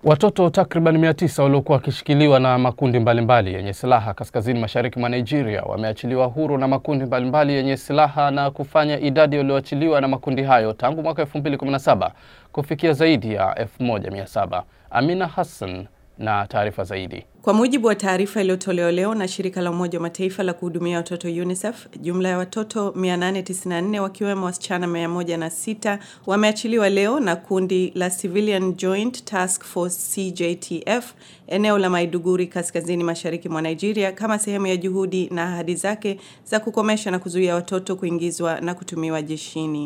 Watoto takriban 900 waliokuwa wakishikiliwa na makundi mbalimbali yenye silaha kaskazini mashariki mwa Nigeria wameachiliwa huru na makundi mbalimbali yenye silaha na kufanya idadi walioachiliwa na makundi hayo tangu mwaka 2017 kufikia zaidi ya 1700. Amina Hassan na taarifa zaidi. Kwa mujibu wa taarifa iliyotolewa leo na shirika la Umoja wa Mataifa la kuhudumia watoto UNICEF, jumla ya watoto 894 wakiwemo wasichana 106 wameachiliwa leo na kundi la Civilian Joint Task Force CJTF eneo la Maiduguri kaskazini mashariki mwa Nigeria kama sehemu ya juhudi na ahadi zake za kukomesha na kuzuia watoto kuingizwa na kutumiwa jeshini.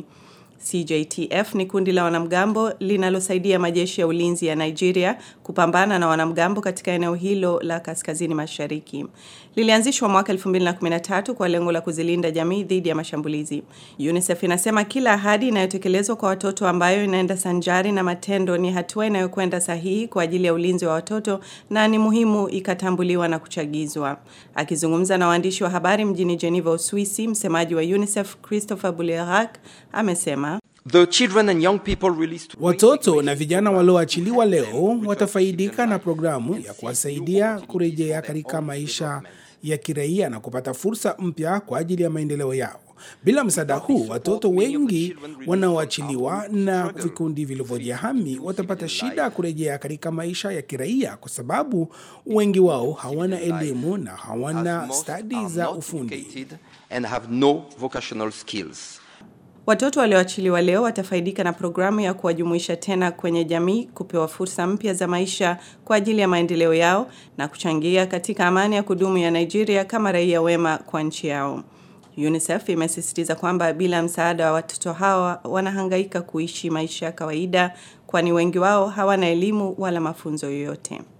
CJTF ni kundi la wanamgambo linalosaidia majeshi ya ulinzi ya Nigeria kupambana na wanamgambo katika eneo hilo la kaskazini mashariki. Lilianzishwa mwaka 2013 kwa lengo la kuzilinda jamii dhidi ya mashambulizi. UNICEF inasema kila ahadi inayotekelezwa kwa watoto ambayo inaenda sanjari na matendo ni hatua inayokwenda sahihi kwa ajili ya ulinzi wa watoto na ni muhimu ikatambuliwa na kuchagizwa. Akizungumza na waandishi wa habari mjini Geneva, Uswisi, msemaji wa UNICEF Christopher Bulerak amesema The children and young people released Watoto na vijana walioachiliwa leo watafaidika na programu ya kuwasaidia kurejea katika maisha ya kiraia na kupata fursa mpya kwa ajili ya maendeleo yao. Bila msaada huu, watoto wengi wanaoachiliwa na vikundi vilivyojihami watapata shida kurejea katika maisha ya kiraia kwa sababu wengi wao hawana elimu na hawana stadi za ufundi. and have no vocational skills. Watoto walioachiliwa leo watafaidika na programu ya kuwajumuisha tena kwenye jamii, kupewa fursa mpya za maisha kwa ajili ya maendeleo yao na kuchangia katika amani ya kudumu ya Nigeria kama raia wema kwa nchi yao. UNICEF imesisitiza kwamba bila msaada wa watoto hawa wanahangaika kuishi maisha ya kawaida kwani wengi wao hawana elimu wala mafunzo yoyote.